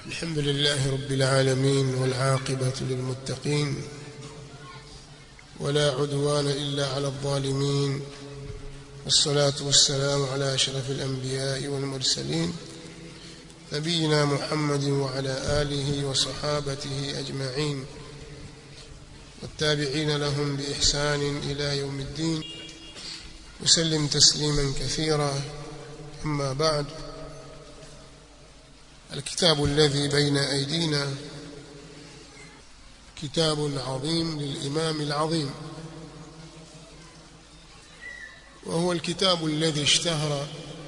الحمد لله رب العالمين والعاقبة للمتقين ولا عدوان إلا على الظالمين والصلاة والسلام على أشرف الأنبياء والمرسلين نبينا محمد وعلى آله وصحابته أجمعين والتابعين لهم بإحسان إلى يوم الدين وسلم تسليما كثيرا أما بعد الكتاب الذي بين أيدينا كتاب عظيم للإمام العظيم وهو الكتاب الذي اشتهر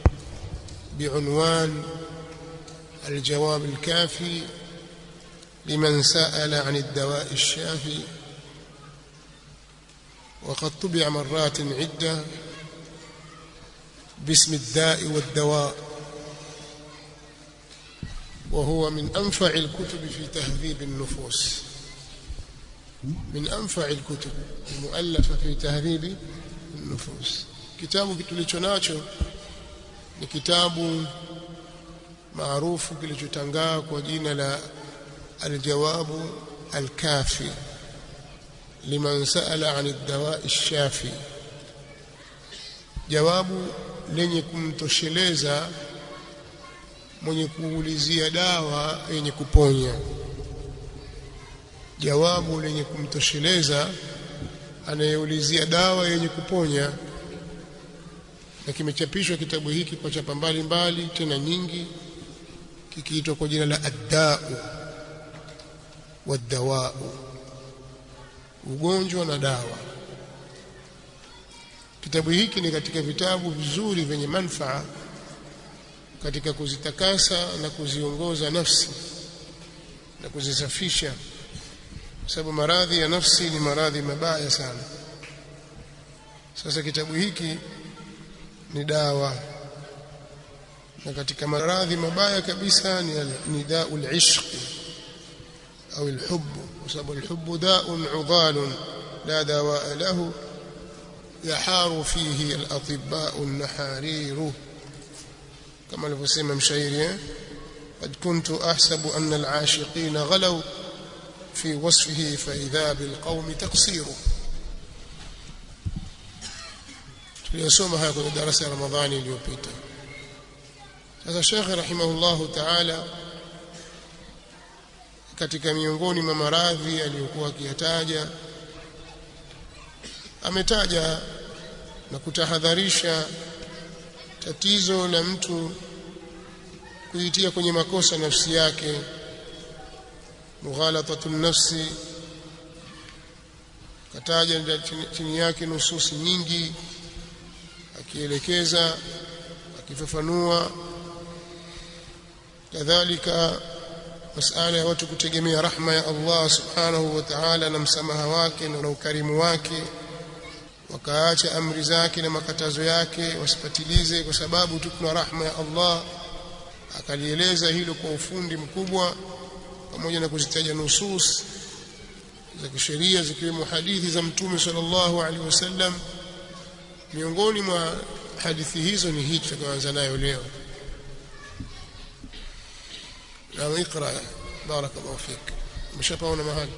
بعنوان الجواب الكافي لمن سأل عن الدواء الشافي وقد طبع مرات عدة باسم الداء والدواء وهو من أنفع الكتب في تهذيب النفوس من أنفع الكتب المؤلفة في تهذيب النفوس kitabu tulicho nacho ni kitabu maarufu kilichotangaa kwa jina la aljawabu alkafi liman saala an ad-dawa ash-shafi jawabu lenye kumtosheleza mwenye kuulizia dawa yenye kuponya jawabu lenye kumtosheleza anayeulizia dawa yenye kuponya na kimechapishwa kitabu hiki kwa chapa mbalimbali tena nyingi kikiitwa kwa jina la addau wadawau ugonjwa na dawa kitabu hiki ni katika vitabu vizuri vyenye manfaa katika kuzitakasa na kuziongoza nafsi na kuzisafisha kwa sababu maradhi ya nafsi ni maradhi mabaya sana sasa kitabu hiki ni dawa na katika maradhi mabaya kabisa ni ni daul ishq au alhubb kwa sababu alhubb daun udal la dawa lahu yaharu fihi alatibba an-naharir كما alivyosema mshairi قد كنت احسب ان العاشقين غلوا في وصفه فاذا بالقوم تقصير tuliyosoma haya kwenye darasa ya Ramadhani iliyopita sasa Sheikh rahimahullahu ta'ala katika miongoni mwa maradhi aliyokuwa akiyataja ametaja na kutahadharisha tatizo la mtu kuitia kwenye makosa nafsi yake mughalatatu nafsi kataja chini yake nususi nyingi akielekeza akifafanua kadhalika masala ya watu kutegemea rahma ya Allah subhanahu wa ta'ala na msamaha wake na ukarimu wake wakaacha amri zake na makatazo yake wasipatilize kwa sababu tu kuna rahma ya Allah akalieleza hilo kwa ufundi mkubwa pamoja na kuzitaja nusus za kisheria zikiwemo hadithi za mtume sallallahu alaihi wasallam miongoni mwa hadithi hizo ni hii tutakayoanza nayo leo na ikra barakallahu fik umeshapaona mahali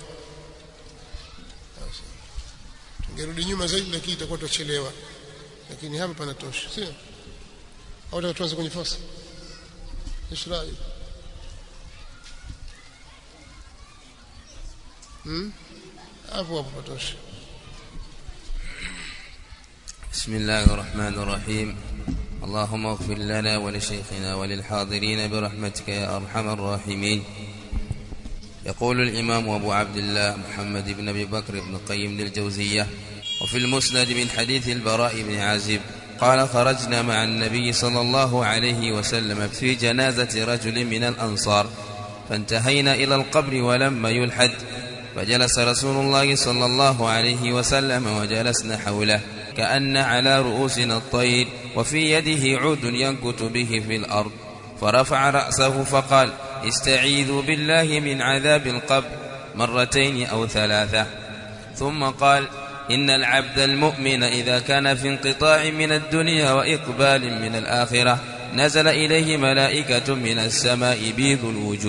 tungerudi nyuma zaidi lakini itakuwa tutachelewa lakini hapa panatosha sio au tutaka tuanze kwenye fasa ishrai hmm hapo hapo patosha بسم الله الرحمن الرحيم اللهم اغفر لنا ولشيخنا وللحاضرين برحمتك يا أرحم الراحمين يقول الإمام أبو عبد الله محمد بن أبي بكر بن قيم الجوزية وفي المسند من حديث البراء بن عازب قال خرجنا مع النبي صلى الله عليه وسلم في جنازة رجل من الأنصار فانتهينا إلى القبر ولما يلحد فجلس رسول الله صلى الله عليه وسلم وجلسنا حوله كأن على رؤوسنا الطير وفي يده عود ينكت به في الأرض فرفع رأسه فقال استعيذوا بالله من عذاب القبر مرتين أو ثلاثة ثم قال إن العبد المؤمن إذا كان في انقطاع من الدنيا وإقبال من الآخرة نزل إليه ملائكة من السماء بيض الوجوه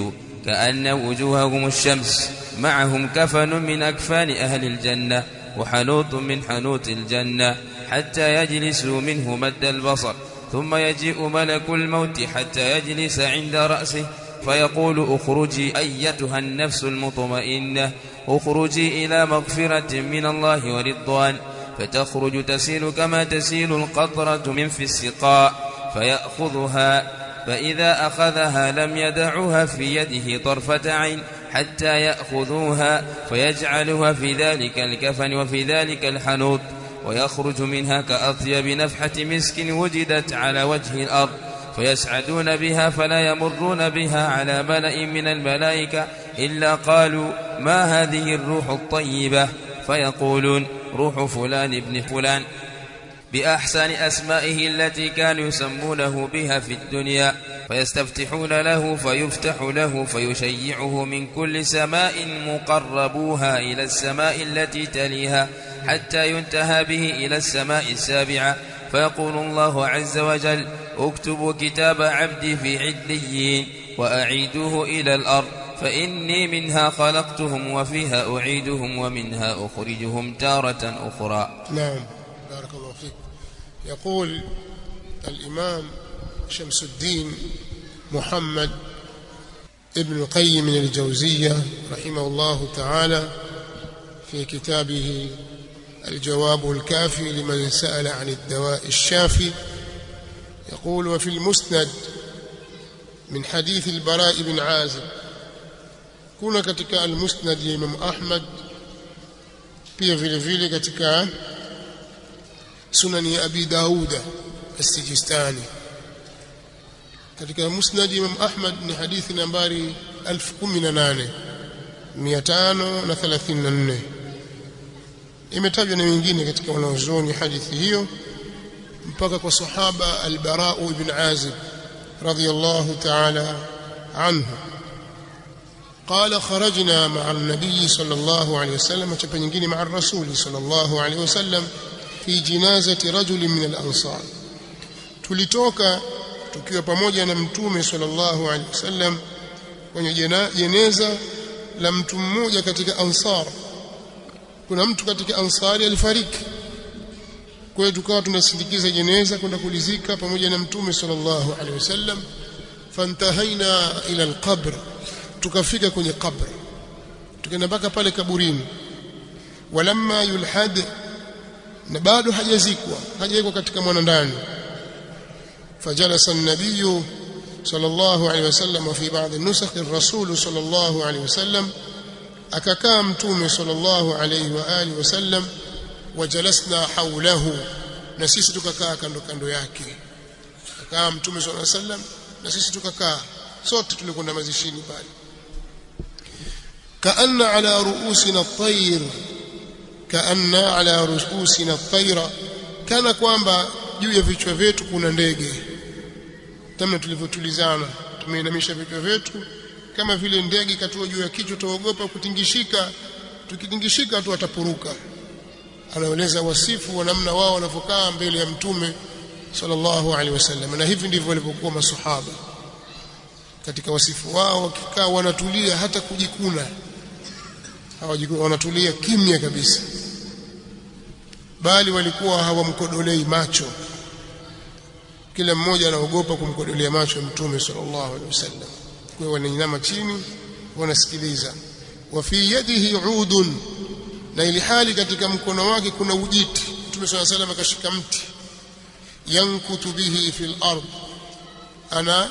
كأن وجوههم الشمس معهم كفن من أكفان أهل الجنة وحنوط من حنوط الجنة حتى يجلسوا منه مد البصر ثم يجيء ملك الموت حتى يجلس عند رأسه فيقول اخرجي أيتها النفس المطمئنة اخرجي إلى مغفرة من الله ورضوان فتخرج تسيل كما تسيل القطرة من في السقاء فيأخذها فإذا أخذها لم يدعها في يده طرفة عين حتى يأخذوها فيجعلها في ذلك الكفن وفي ذلك الحنوط ويخرج منها كأطيب نفحة مسك وجدت على وجه الأرض فيسعدون بها فلا يمرون بها على ملأ من الملائكة إلا قالوا ما هذه الروح الطيبة فيقولون روح فلان ابن فلان بأحسن أسمائه التي كانوا يسمونه بها في الدنيا فيستفتحون له فيفتح له فيشيعه من كل سماء مقربوها إلى السماء التي تليها حتى ينتهى به إلى السماء السابعة فيقول الله عز وجل اكتبوا كتاب عبدي في عليين وأعيدوه إلى الأرض فإني منها خلقتهم وفيها أعيدهم ومنها أخرجهم تارة أخرى نعم بارك الله فيك يقول الإمام شمس الدين محمد ابن القيم من الجوزية رحمه الله تعالى في كتابه الجواب الكافي لمن سأل عن الدواء الشافي يقول وفي المسند من حديث البراء بن عازب kuna katika almusnad ya Imam Ahmad pia vile vile katika sunani ya Abi Dauda As-Sijistani katika musnad ya Imam Ahmad ni hadithi nambari 1018 534 imetajwa na wengine katika wanaozoni hadithi hiyo mpaka kwa sahaba al-Bara ibn Azib radiyallahu ta'ala anhu قال خرجنا مع النبي صلى الله عليه وسلم chapa nyingine مع الرسول صلى الله عليه وسلم في جنازة رجل من الأنصار tulitoka tukiwa pamoja na mtume sallallahu alaihi wasallam kwenye jeneza la mtu mmoja katika ansar kuna mtu katika ansari alifariki kwa hiyo tukawa tunasindikiza jeneza kwenda kulizika pamoja na mtume sallallahu alaihi wasallam fantahaina ila alqabr tukafika kwenye kabri tukaenda mpaka pale kaburini walamma yulhad na bado hajazikwa hajawekwa katika mwanandani fajalasa an-nabiy sallallahu alayhi wasallam fi ba'd an-nusakh ar-rasul sallallahu alayhi wasallam akakaa mtume sallallahu alayhi wa alihi wasallam wajalasna hawlahu na sisi tukakaa kando kando yake akakaa mtume sallallahu alayhi wasallam na sisi tukakaa sote tulikwenda mazishini pale كأن على رؤوسنا الطير كأن على رؤوسنا الطير كان kwamba juu ya vichwa vyetu kuna ndege tamna tulivyotulizana tumeinamisha vichwa vyetu kama vile ndege katua juu ya kichwa tuogopa kutingishika tukitingishika tu atapuruka anaeleza wasifu wa namna wao wanavyokaa mbele ya mtume sallallahu alaihi wasallam na hivi ndivyo walivyokuwa masahaba katika wasifu wao wakikaa wanatulia hata kujikuna hawajikuna wanatulia kimya kabisa bali walikuwa hawamkodolei macho kila mmoja anaogopa kumkodolea macho mtume sallallahu alaihi wasallam kwa hiyo wanainama chini wanasikiliza wa fi yadihi udun na ili hali katika mkono wake kuna ujiti mtume sallallahu alaihi wasallam akashika mti yankutu bihi fil ard ana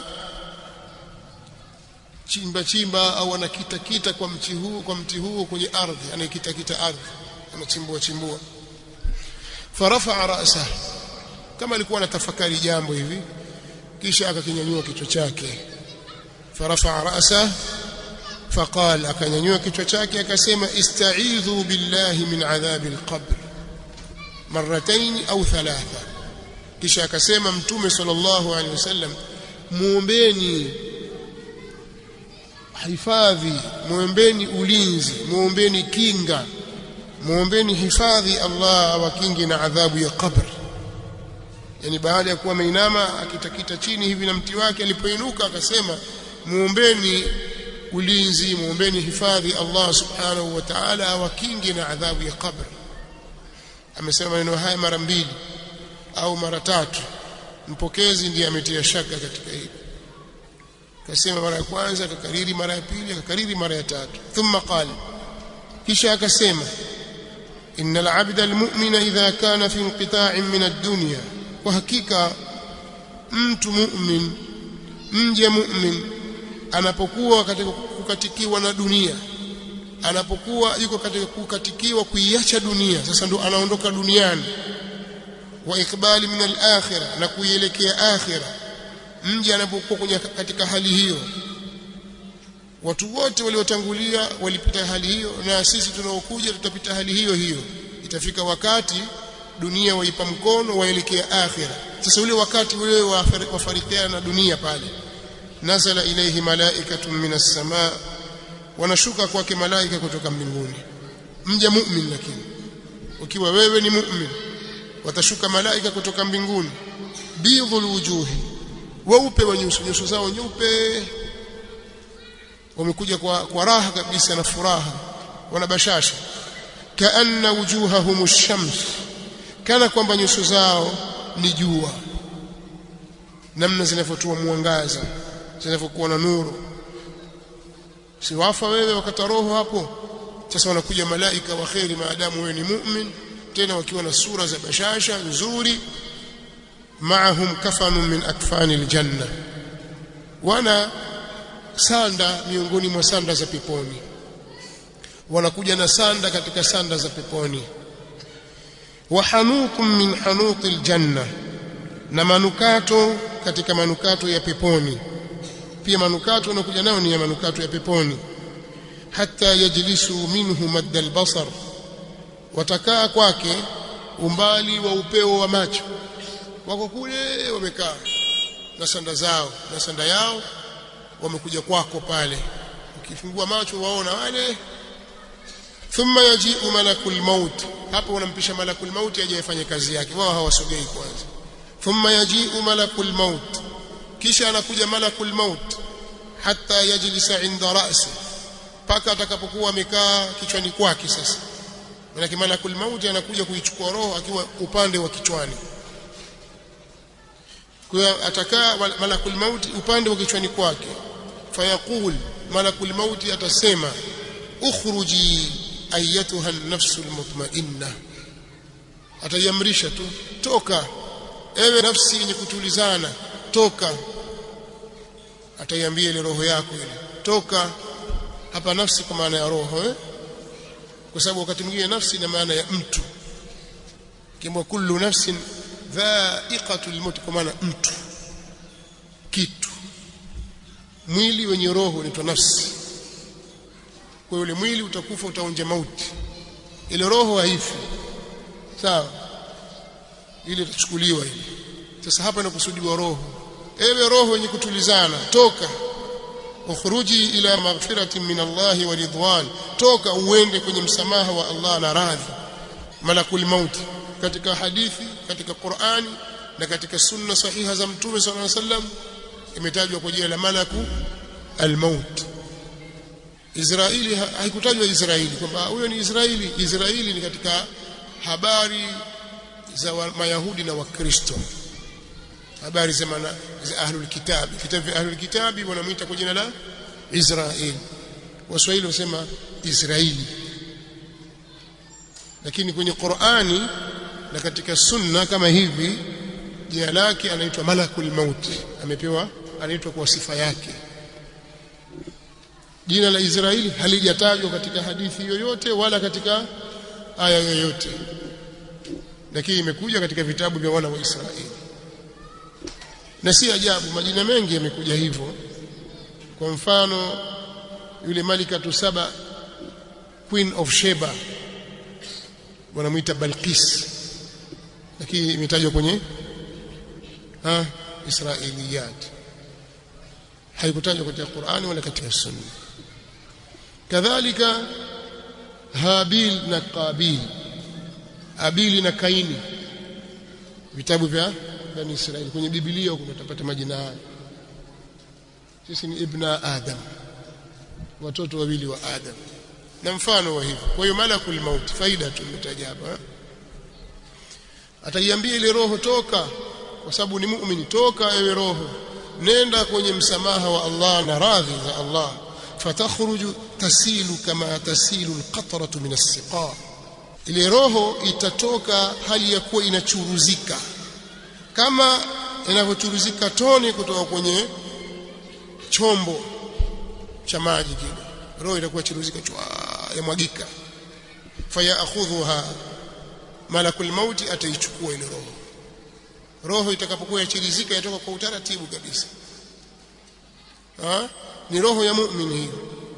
chimba chimba au anakita kita kwa mti huo kwa mti huo kwenye ardhi anaikita kita ardhi anachimbua chimbua farafa ra'sa kama alikuwa anatafakari jambo hivi kisha akakinyanyua kichwa chake farafa ra'sa faqal akanyanyua kichwa chake akasema ista'idhu billahi min adhabi alqabr marratayn au thalatha kisha akasema mtume sallallahu alaihi wasallam muombeni hifadhi muombeni ulinzi muombeni kinga muombeni hifadhi Allah awakinge na adhabu ya qabr yani baada ya kuwa ameinama akitakita chini hivi na mti wake alipoinuka akasema muombeni ulinzi muombeni hifadhi Allah subhanahu wa ta'ala awakinge na adhabu ya kabri amesema maneno haya mara mbili au mara tatu mpokezi ndiye ametia shaka katika hili akasema mara ya kwanza akakariri mara ya pili akakariri mara ya tatu thumma qala kisha akasema innal abda almu'mina idha kana fi inqita'in min ad-dunya kwa hakika mtu mu'min mje mu'min anapokuwa katika kukatikiwa na dunia anapokuwa yuko katika kukatikiwa kuiacha dunia sasa ndo anaondoka duniani wa ikbali min al-akhirah na kuielekea akhirah mje anapokuwa kwenye katika hali hiyo watu wote waliotangulia walipita hali hiyo na sisi tunaokuja tutapita hali hiyo hiyo itafika wakati dunia waipa mkono waelekea akhira sasa ule wakati ule wafarikiana na dunia pale nazala ilayhi malaikatun minas samaa wanashuka kwake malaika kutoka mbinguni mja mu'min lakini ukiwa wewe ni mu'min watashuka malaika kutoka mbinguni bidhul wujuhi weupe wa nyuso nyuso zao nyeupe wamekuja kwa, kwa raha kabisa na furaha wana bashasha kaanna wujuhahum ash-shams kana kwamba nyuso zao ni jua namna zinavyotoa mwangaza zinavyokuwa na nuru si wafa wewe wakata roho hapo sasa wanakuja malaika wa kheri maadamu wewe ni mu'min tena wakiwa na sura za bashasha nzuri maahum kafanu min akfani aljanna wana sanda miongoni mwa sanda za peponi wanakuja na sanda katika sanda za peponi wa hanukum min hanuqi aljanna na manukato katika manukato ya peponi pia manukato wanakuja nao ni ya manukato ya peponi hatta yajlisu minhu madda albasar watakaa kwake umbali wa upeo wa macho wako kule wamekaa na sanda zao na sanda yao wamekuja kwako pale ukifungua macho waona wale thumma yaji'u malakul maut hapo wanampisha malakul maut aje afanye kazi yake wao hawasogei kwanza thumma yaji'u malakul maut kisha anakuja malakul maut hatta yajlisa inda ra'si paka atakapokuwa amekaa kichwani kwake sasa maana malakul maut anakuja kuichukua roho akiwa upande wa kichwani kwa atakaa malakul maut upande wa kichwani kwake fayaqul malakul maut atasema ukhruji ayatuha an-nafsu al-mutma'inna atayamrisha tu toka ewe nafsi yenye kutulizana toka ataiambia ile roho yako ile toka hapa nafsi kwa maana ya roho eh? kwa sababu wakati mwingine nafsi ina maana ya mtu kimwa kullu nafsin dha'iqatul maut kwa maana mtu kitu mwili wenye roho unaitwa nafsi kwa yule mwili utakufa utaonja mauti ile roho haifi sawa ile itachukuliwa ile sasa hapa inakusudiwa roho ewe roho yenye kutulizana toka ukhruji ila maghfirati min Allah wa ridwan toka uende kwenye msamaha wa Allah na radhi malakul maut katika hadithi katika Qur'ani na katika sunna sahiha za mtume sallallahu alaihi wasallam imetajwa kwa jina la malaku al-maut Israeli haikutajwa Israeli kwamba huyo ni Israeli Israeli ni katika habari za Mayahudi na Wakristo habari za mana za ahlul kitabi vitabu vya ahlul kitabi wanamuita kwa jina la Israeli waswahili wasema Israeli lakini kwenye Qur'ani na katika sunna kama hivi jina lake anaitwa malakul maut amepewa anaitwa kwa sifa yake jina la Israeli halijatajwa katika hadithi yoyote wala katika aya yoyote lakini imekuja katika vitabu vya wana wa Israeli na si ajabu majina mengi yamekuja hivyo kwa mfano yule malika saba queen of sheba wanamuita Balqis lakini imetajwa kwenye ha Israiliyat haikutajwa katika Qur'ani wala katika Sunna kadhalika Habil na Qabil Abili na Kaini vitabu vya Bani Israeli kwenye Biblia huko utapata majina haya sisi ni ibna Adam watoto wawili wa Adam na mfano wa hivyo kwa hiyo malakul maut faida tumetaja hapa ataiambia ile roho toka kwa sababu ni muumini toka ewe roho nenda kwenye msamaha wa Allah na radhi za Allah fatakhruju tasilu kama tasilu alqatratu min as-siqa ile roho itatoka hali ya kuwa inachuruzika kama inavyochuruzika tone kutoka kwenye chombo cha maji kile roho itakuwa churuzika chwa yamwagika fayakhudhuha malakul mauti ataichukua ile roho roho itakapokuwa yachirizika yatoka kwa utaratibu kabisa ha? ni roho ya muumini hiyo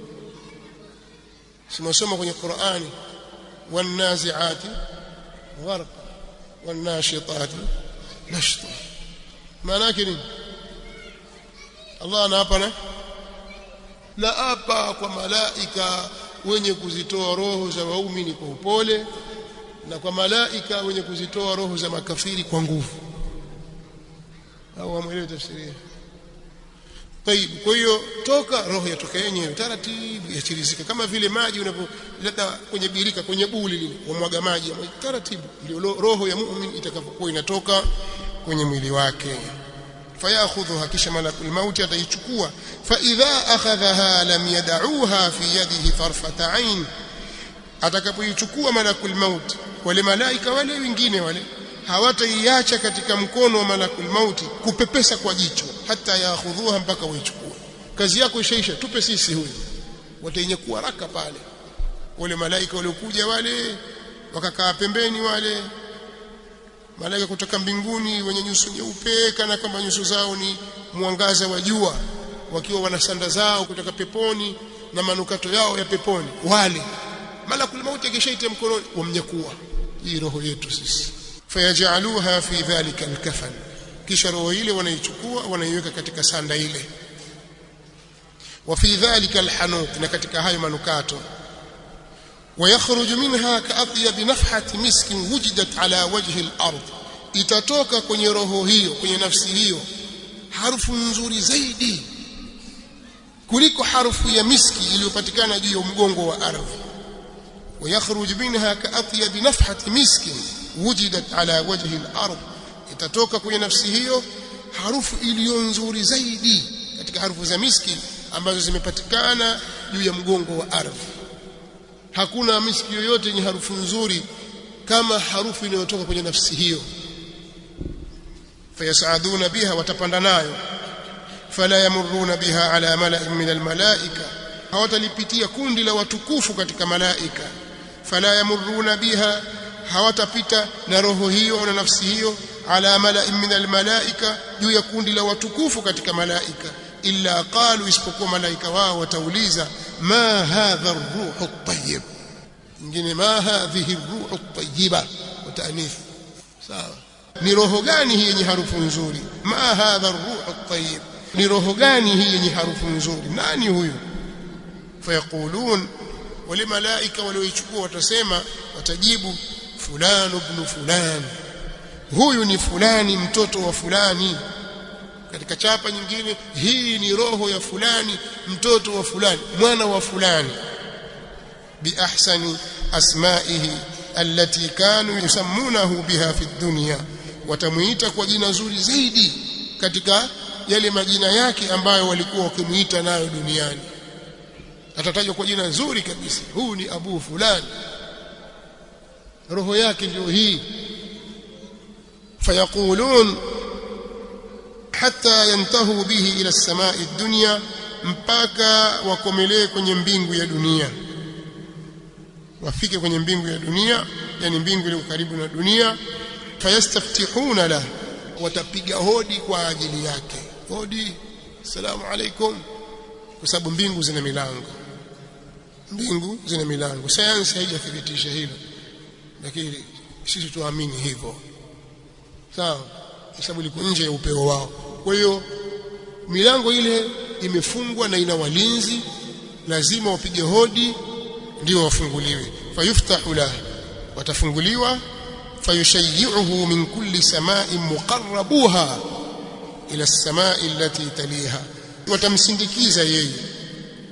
simesoma kwenye Qur'ani wanaziati gharqa wanashitati nashta maana yake nini Allah anaapa na na apa kwa malaika wenye kuzitoa roho za waumini kwa upole na kwa malaika wenye kuzitoa roho za makafiri kwa nguvu au amwelewe tafsiri Tayib, kwa hiyo toka roho yatoka yenyewe taratibu yachirizika kama vile maji unavyoleta kwenye birika kwenye buli lile wamwaga maji taratibu ndio roho ya muumini itakapokuwa inatoka kwenye mwili wake fayakhudhuha kisha malakul mauti ataichukua fa idha akhadhaha lam yad'uha fi yadihi tarfata ain atakapoichukua malakul maut wale malaika wale wengine wale hawataiacha katika mkono wa malakul mauti kupepesa kwa jicho hata yaakhudhuha mpaka waichukue kazi yako ishaisha tupe sisi huyu watainyekua haraka pale wale malaika waliokuja wale wakakaa pembeni wale malaika kutoka mbinguni wenye nyuso nyeupe kana kwamba nyuso zao ni mwangaza wa jua wakiwa wana sanda zao kutoka peponi na manukato yao ya peponi wale malakul mauti akishaita mkononi wamnyakua hii roho yetu sisi fayajaluha fi dhalika alkafan kisha roho ile wanaichukua wanaiweka katika sanda ile wa fi dhalika alhanuq na katika hayo manukato ويخرج منها كأطيب نفحة مسك وجدت على وجه الأرض itatoka kwenye roho hiyo kwenye nafsi hiyo harufu nzuri zaidi kuliko harufu ya miski iliyopatikana juu ya mgongo wa ardhi ويخرج منها كأطيب نفحة مسك وجدت على وجه الأرض itatoka kwenye nafsi hiyo harufu iliyo nzuri zaidi katika harufu za miski ambazo zimepatikana juu ya mgongo wa ardhi hakuna miski yoyote yenye harufu nzuri kama harufu inayotoka kwenye nafsi hiyo fayasaduna biha watapanda nayo fala yamuruna biha ala mala'in min almalaika hawatalipitia kundi la watukufu katika malaika fala yamuruna biha hawatapita na roho hiyo na nafsi hiyo ala mala'in min almalaika juu ya kundi la watukufu katika malaika illa qalu isipokuwa malaika wao watauliza ma hadha ar-ruhu at-tayyib nyingine ma hadhihi ar-ruhu at-tayyiba watanith sawa ni roho gani hii yenye harufu nzuri ma hadha ar-ruhu at-tayyib ni roho gani hii yenye harufu nzuri nani huyu fayaqulun wale malaika walioichukua watasema watajibu fulani ibn fulani huyu ni fulani mtoto wa fulani katika chapa nyingine hii ni roho ya fulani mtoto wa fulani mwana wa fulani biahsani asmaihi allati kanu yusammunahu biha fi dunya watamuita kwa jina zuri zaidi katika yale majina yake ambayo walikuwa wakimuita nayo duniani atatajwa kwa jina zuri kabisa huu ni abu fulani roho yake ndio hii fayaqulun hatta yantahu bihi ila samai dunya mpaka wakomelee kwenye mbingu ya dunia wafike kwenye mbingu ya dunia yani mbingu ile karibu na dunia fayastaftihuna la watapiga hodi kwa ajili yake hodi assalamu alaikum kwa sababu mbingu zina milango mbingu zina milango sayansi haijathibitisha hilo lakini sisi tuamini hivyo sawa kwa sababu liko nje ya upeo wao kwa hiyo milango ile imefungwa na ina walinzi lazima wapige hodi ndio wafunguliwe fayuftahu la watafunguliwa fayushayyi'uhu min kulli sama'in muqarrabuha ila as-sama'i allati taliha watamsindikiza yeye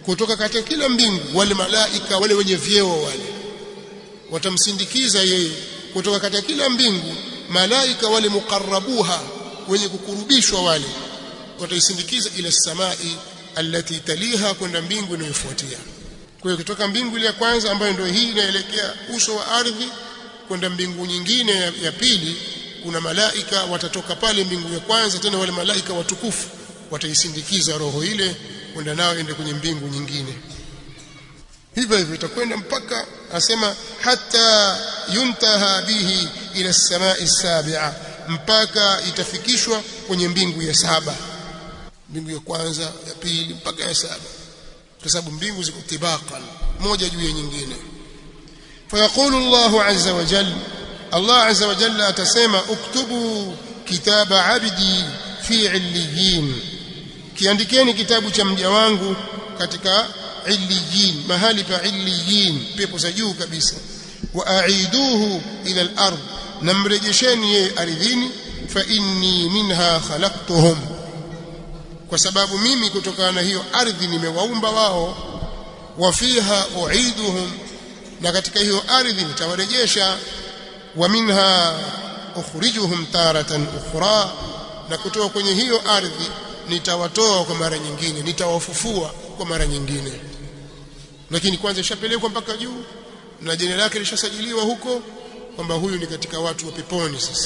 kutoka katika kila mbingu wale malaika wale wenye vyeo wale watamsindikiza yeye kutoka katika kila mbingu malaika wale muqarrabuha wenye kukurubishwa wale wataisindikiza ila samai allati taliha kwenda mbingu inayofuatia kwa hiyo kutoka mbingu ile ya kwanza ambayo ndio hii inaelekea uso wa ardhi kwenda mbingu nyingine ya, ya pili kuna malaika watatoka pale mbingu ya kwanza tena wale malaika watukufu wataisindikiza roho ile kwenda nao ende kwenye mbingu nyingine hivyo hivyo itakwenda mpaka asema hata yuntaha bihi ila samai sabia mpaka itafikishwa kwenye mbingu ya saba mbingu ya kwanza ya pili mpaka ya saba kwa sababu mbingu ziko tibaqan moja juu ya nyingine fayaqulu Allahu azza wa jalla Allah azza wa jalla atasema uktubu kitaba abdi fi illiyin kiandikeni kitabu cha mja wangu katika illiyin mahali pa illiyin pepo za juu kabisa wa aiduhu ila al-ard namrejesheni yeye ardhini fa inni minha khalaqtuhum kwa sababu mimi kutokana na hiyo ardhi nimewaumba wao wa fiha uiduhum na katika hiyo ardhi nitawarejesha wa minha ukhrijuhum taratan ukhra na kutoka kwenye hiyo ardhi nitawatoa kwa mara nyingine nitawafufua kwa mara nyingine lakini kwanza ishapelekwa mpaka juu na jina lake lishasajiliwa huko kwamba huyu ni katika watu wa peponi sasa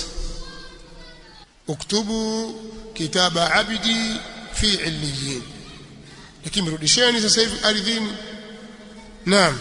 uktubu kitaba abdi fi illiyin lakini mrudisheni sasa hivi ardhini naam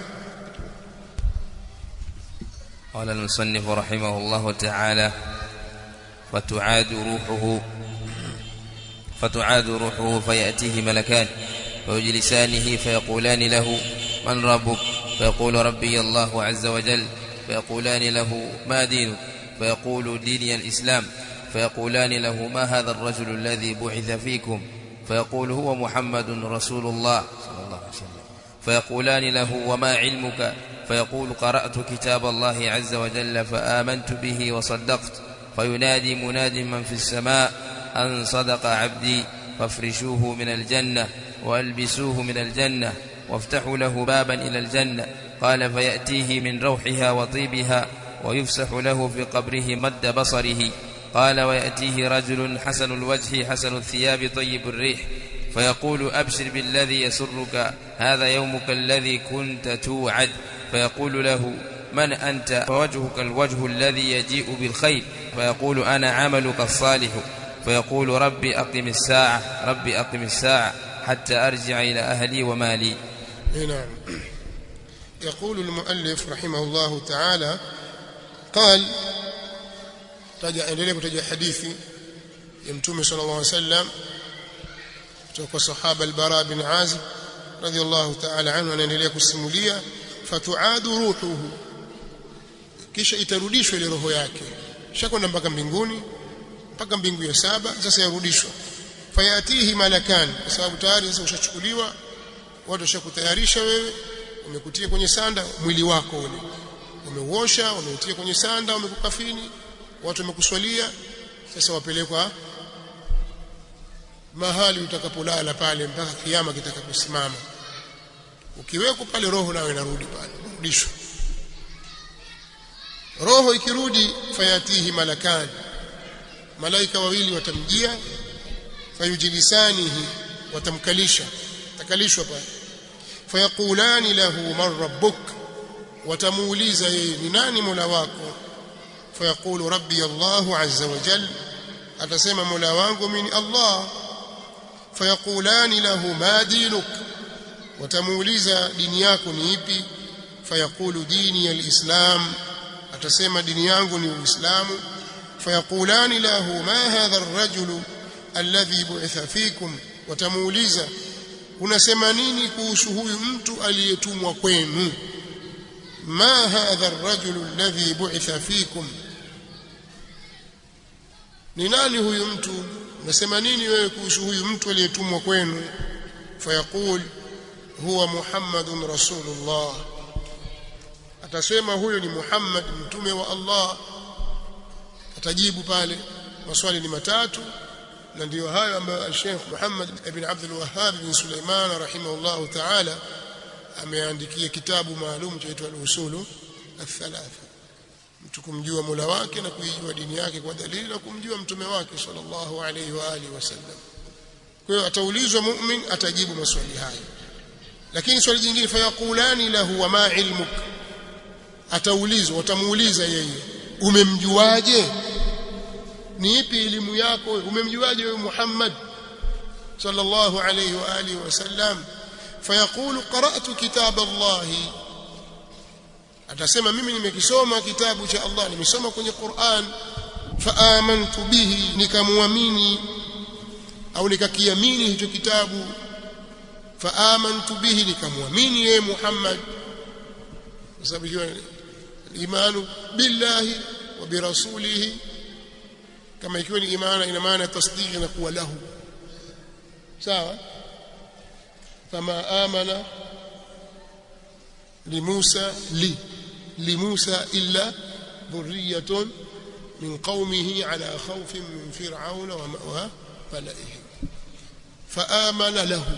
قال المصنف رحمه الله تعالى فتعاد روحه فتعاد روحه فيأتيه ملكان فيجلسانه فيقولان له من ربك فيقول ربي الله عز وجل فيقولان له ما دينك فيقول ديني الإسلام فيقولان له ما هذا الرجل الذي بعث فيكم فيقول هو محمد رسول الله صلى الله عليه وسلم فيقولان له وما علمك فيقول قرأت كتاب الله عز وجل فآمنت به وصدقت فينادي مناد من في السماء أن صدق عبدي فافرشوه من الجنة وألبسوه من الجنة وافتحوا له بابا إلى الجنة قال فيأتيه من روحها وطيبها ويفسح له في قبره مد بصره قال ويأتيه رجل حسن الوجه حسن الثياب طيب الريح فيقول أبشر بالذي يسرك هذا يومك الذي كنت توعد فيقول له من أنت فوجهك الوجه الذي يجيء بالخير فيقول أنا عملك الصالح فيقول ربي أقم الساعة ربي أقم الساعة حتى أرجع إلى أهلي ومالي نعم يقول المؤلف رحمه الله تعالى قال تجا endelea kutaja hadithi ya mtume sallallahu alaihi wasallam kutoka kwa sahaba al-Bara bin Azib radiyallahu ta'ala anhu anaendelea kusimulia fatuadu ruhuhu kisha itarudishwa ile roho yake shakwenda mpaka mbinguni mpaka mbingu ya saba sasa yarudishwa fayatihi malakan kwa sababu tayari sasa ushachukuliwa watu washakutayarisha wewe umekutia kwenye sanda mwili wako ule umeuosha umeutia kwenye sanda umekukafini watu wamekuswalia sasa wapelekwa mahali utakapolala pale mpaka kiyama kitakaposimama ukiwekwa pale roho nayo inarudi pale rudishwa roho ikirudi fayatihi malakani malaika wawili watamjia fayujilisanihi watamkalisha takalishwa pale fayaqulani lahu man rabbuk watamuuliza yeye ni nani mola wako fayaqulu rabbi allah azza wa jalla atasema mola wangu mimi allah fayaqulani lahu ma dinuk watamuuliza dini yako ni ipi fayaqulu dini alislam atasema dini yangu ni uislamu fayaqulani lahu ma hadha arrajulu alladhi bu'itha fikum watamuuliza unasema nini kuhusu huyu mtu aliyetumwa kwenu ma hadha arrajulu alladhi bu'itha fikum ni nani huyu mtu unasema nini wewe kuhusu huyu mtu aliyetumwa kwenu fayaqul huwa muhammadun rasulullah atasema huyo ni muhammad mtume wa allah atajibu pale maswali ni matatu na ndio hayo ambayo Sheikh Muhammad ibn Abdul Wahhab bin Sulaiman rahimahullah ta'ala ameandikia kitabu maalum chaitwa al-usulu al-thalatha mtu kumjua Mola wake na kuijua dini yake kwa dalili na kumjua mtume wake sallallahu alayhi wa alihi wasallam kwa hiyo ataulizwa mu'min atajibu maswali hayo lakini swali jingine fayaqulani lahu wa ma ilmuk ataulizwa watamuuliza yeye umemjuaje ni ipi elimu yako umemjuaje wewe Muhammad sallallahu alayhi wa alihi wasallam fayaqulu qara'tu kitab Allah atasema mimi nimekisoma kitabu cha Allah nimesoma kwenye Qur'an faamantu bihi nikamwamini au nikakiamini hicho kitabu faamantu bihi nikamwamini yeye Muhammad kwa sababu hiyo imanu billahi wa birasulihi kama ikiwa ni imana ina maana tasdiki na kuwa lahu sawa fama amana limusa li limusa illa dhurriyatun min qaumihi ala khawfin min fir'auna wa ma'wa falaihi faamana lahu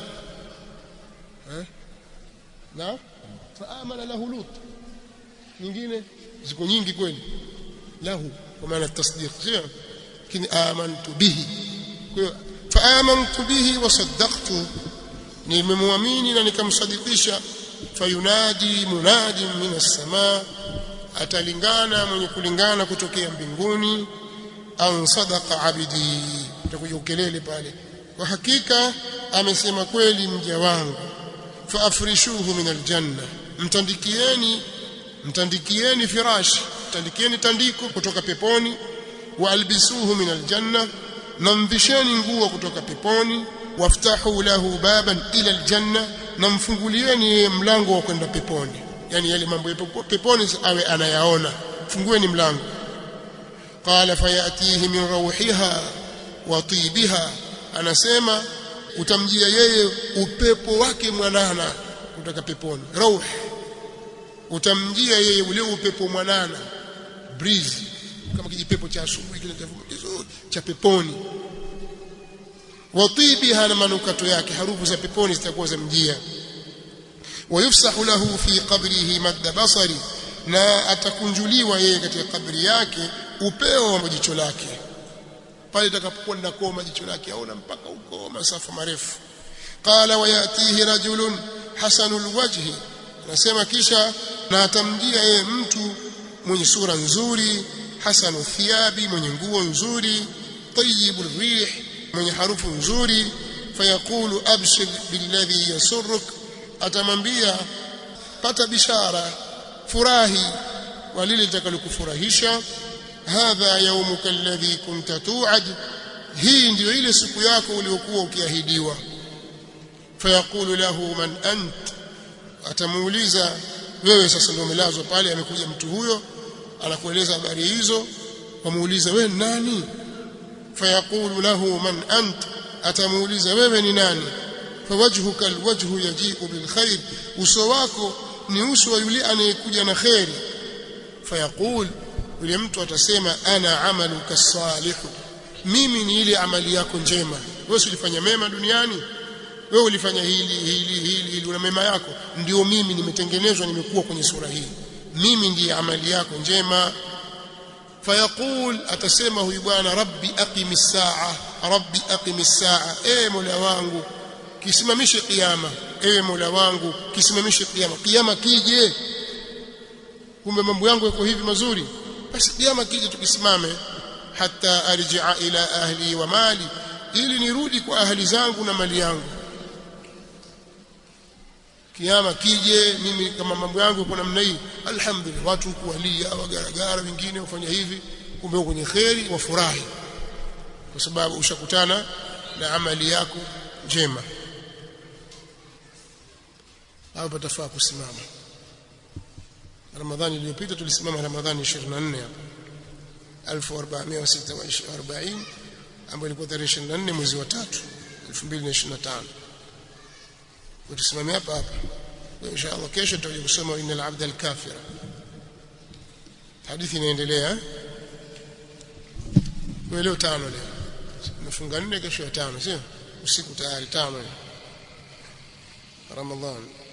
na faamana lahu lut nyingine ziko nyingi kweli lahu kwa maana tasdiq sio lakini amantu bihi kwa hiyo faamantu bihi wa saddaqtu nimemwamini na nikamsadikisha fayunadi munadi min as-samaa atalingana mwenye kulingana kutokea mbinguni an sadaqa abidi utakuja ukelele pale kwa hakika amesema kweli mja wangu faafrishuhu min aljanna mtandikieni mtandikieni firashi mtandikieni tandiko kutoka peponi waalbisuhu min aljanna namvisheni nguo kutoka peponi waftahu lahu baban ila aljanna namfungulieni mlango wa kwenda peponi yani yale mambo ya peponi awe anayaona fungueni mlango qala fayatihi min rawhiha wa tibiha anasema utamjia yeye upepo wake mwanana kutoka peponi rauh utamjia yeye ule upepo mwanana breeze kama kijipepo cha asubuhi kile kizuri cha peponi watibiha na manukato yake harufu za peponi zitakuwa za mjia wayufsahu lahu fi qabrihi madda basari na atakunjuliwa yeye katika kabri yake upeo wa jicho lake pale itakapokuwa linakoma jicho lake aona mpaka huko masafa marefu qala wayatihi rajulun hasanul wajhi anasema kisha na atamjia yeye mtu mwenye sura nzuri hasanu thiyabi mwenye nguo nzuri tayyibur rih mwenye harufu nzuri fayaqulu abshir billadhi yasurruk atamwambia pata bishara furahi walile litakalokufurahisha hadha yaumuka alladhi kunta tu'ad hii ndio ile siku yako uliyokuwa ukiahidiwa fayaqulu lahu man ant atamuuliza wewe sasa ndio umelazwa pale amekuja mtu huyo anakueleza habari hizo wamuuliza wewe nani fayaqulu lahu man ant atamuuliza wewe ni nani fawajhuka alwajhu yaji'u bilkhair uso wako ni uso wa yule anayekuja na khairi fayaqul yule mtu atasema ana amaluka salihu mimi ni ile amali yako njema wewe ulifanya mema duniani wewe ulifanya hili hili hili hili una mema yako ndio mimi nimetengenezwa nimekuwa kwenye sura hii mimi ndiye amali yako njema fayaqul atasema huyu bwana rabbi aqimis saa rabbi aqimis saa e mola wangu kisimamishe kiyama ewe mola wangu kisimamishe kiyama kiyama kije kumbe mambo yangu yako hivi mazuri basi kiyama kije tukisimame hata arji'a ila ahli wa mali ili nirudi kwa ahli zangu na mali yangu kiama kije mimi kama mambo yangu kwa namna hii alhamdulillah watu kualia wagaragara wengine wafanya hivi kumbe kwenye kheri wafurahi kwa sababu ushakutana na amali yako njema hapo patafaa kusimama Ramadhani iliyopita tulisimama Ramadhani 24 hapa 1446 ambayo ilikuwa tarehe 24 mwezi wa 3 2025 tusimame hapa hapa insha Allah kesho tutakuja kusoma innal abda al-kafira hadithi inaendelea kwa leo tano leo umefunga nne kesho ya tano sio usiku tayari tano ramadhani